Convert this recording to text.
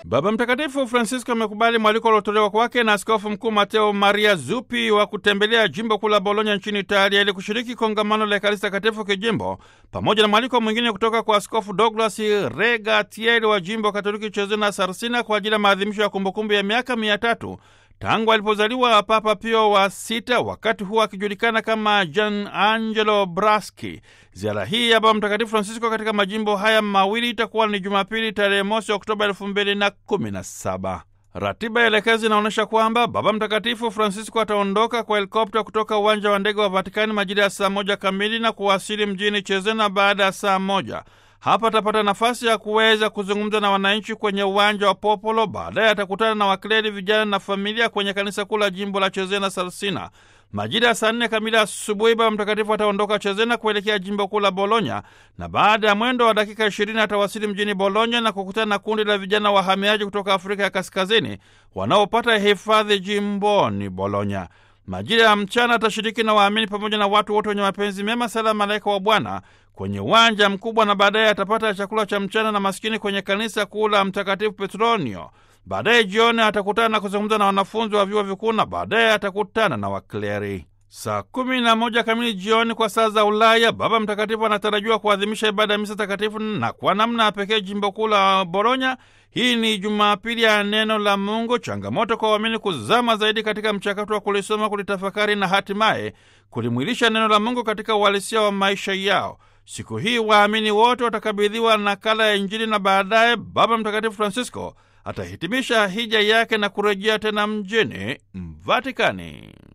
Baba Mtakatifu Francisco amekubali mwaliko uliotolewa kwake na Askofu Mkuu Mateo Maria Zuppi wa kutembelea jimbo kuu la Bologna nchini Italia ili kushiriki kongamano la Ekaristi Takatifu kijimbo pamoja na mwaliko mwingine kutoka kwa Askofu Douglas Regatieri wa jimbo Katoliki Cesena Sarsina kwa ajili ya maadhimisho ya kumbukumbu ya miaka mia tatu tangu alipozaliwa Papa Pio wa sita, wakati huo akijulikana kama Gian Angelo Braschi. Ziara hii ya Baba Mtakatifu Francisco katika majimbo haya mawili itakuwa ni Jumapili tarehe mosi Oktoba elfu mbili na kumi na saba. Ratiba ya elekezi inaonyesha kwamba Baba Mtakatifu Francisco ataondoka kwa helikopta kutoka uwanja wa ndege wa Vatikani majira ya saa moja kamili na kuwasili mjini Chezena baada ya saa moja. Hapa atapata nafasi ya kuweza kuzungumza na wananchi kwenye uwanja wa Popolo. Baadaye atakutana na wakleri, vijana na familia kwenye kanisa kuu la jimbo la Chezena Sarsina. Majira ya saa nne kamili asubuhi, Baba Mtakatifu ataondoka Chezena kuelekea jimbo kuu la Bologna, na baada ya mwendo wa dakika ishirini atawasili mjini Bologna na kukutana na kundi la vijana wahamiaji kutoka Afrika ya Kaskazini wanaopata hifadhi jimboni Bologna. Majira ya mchana atashiriki na waamini pamoja na watu wote wenye mapenzi mema sala malaika wa Bwana kwenye uwanja mkubwa, na baadaye atapata chakula cha mchana na maskini kwenye kanisa kuu la Mtakatifu Petronio. Baadaye jioni atakutana na kuzungumza na wanafunzi wa vyuo vikuu na baadaye atakutana na wakleri. Saa kumi na moja kamili jioni kwa saa za Ulaya, Baba Mtakatifu anatarajiwa kuadhimisha ibada ya misa takatifu na kwa namna ya pekee jimbo kuu la Bologna. Hii ni Jumapili ya neno la Mungu, changamoto kwa waamini kuzama zaidi katika mchakato wa kulisoma, kulitafakari na hatimaye kulimwilisha neno la Mungu katika uhalisia wa maisha yao. Siku hii waamini wote watakabidhiwa nakala ya Injili na baadaye Baba Mtakatifu Francisco atahitimisha hija yake na kurejea tena mjini Vatikani.